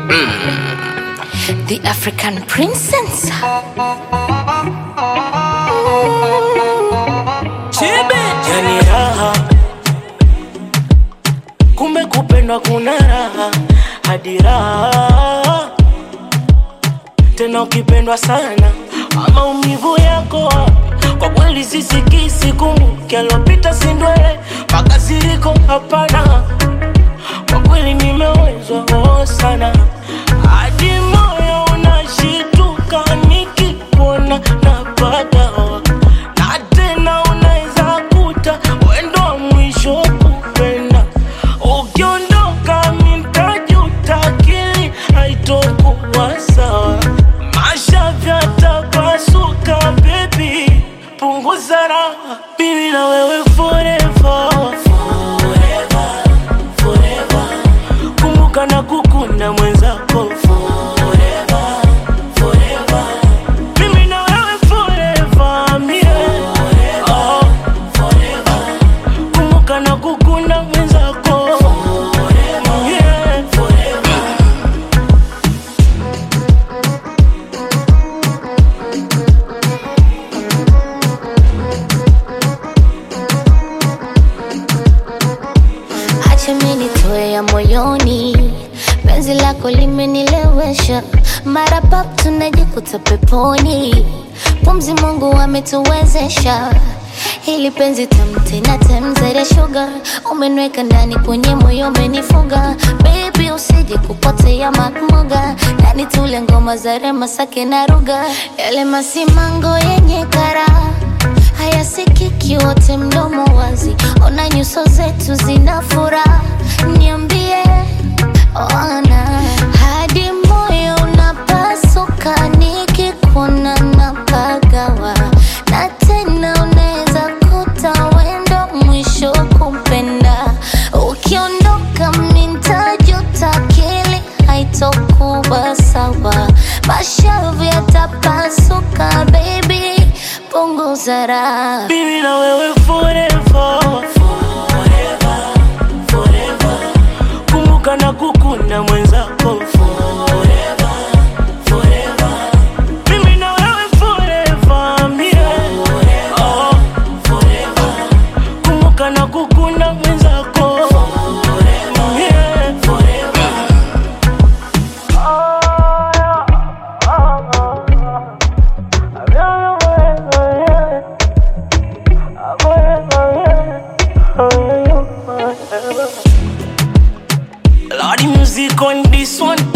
The African princess. yani raha kumbe kupendwa kuna raha hadi raha tena ukipendwa sana maumivu yako kwa kweli sisikisi kumbuke alopita sindwele makasiriko hapana kwa kweli nimewezwa oh sana hadi moyo unashituka nikikuona napagawa na tena unaweza kuta wendo wa mwisho kupenda ukiondoka mintajuta akili haitokuwa sawa masha vyatapasuka bebi punguza raha mimi na wewe forever forever forever kumbuka na kukunda mwenzako forever forever mimi na wewe forever mie oh, forever kumbuka na kukunda mwenzako yeah, forever Acha mimi nitoe ya moyoni, penzi lako limenilewesha, mara pap tunajikuta peponi, pumzi Mungu ametuwezesha hili penzi tamu tena temzere sugar, umeniweka ndani kwenye moyo umenifunga, baby usije kupotea makmoga, ndani tule ngoma za rema sake na ruga, yale masimango yenye karaha hayasikiki wote mdomo wazi, ona nyuso zetu zina furaha, niambie ona hadi moyo unapasuka nikikuona napagawa, na tena unaweza kuta wendo mwisho kumpenda, ukiondoka mintajuta, akili haitokuwa sawa, mashavu yatapasuka, baby punguza raha. Mimi na wewe forever forever forever kumbuka na kukunda mwenzako forever forever mimi na wewe forever mie oh, forever kumbuka na kukunda mwenzako yeah, forever Lordy music on this one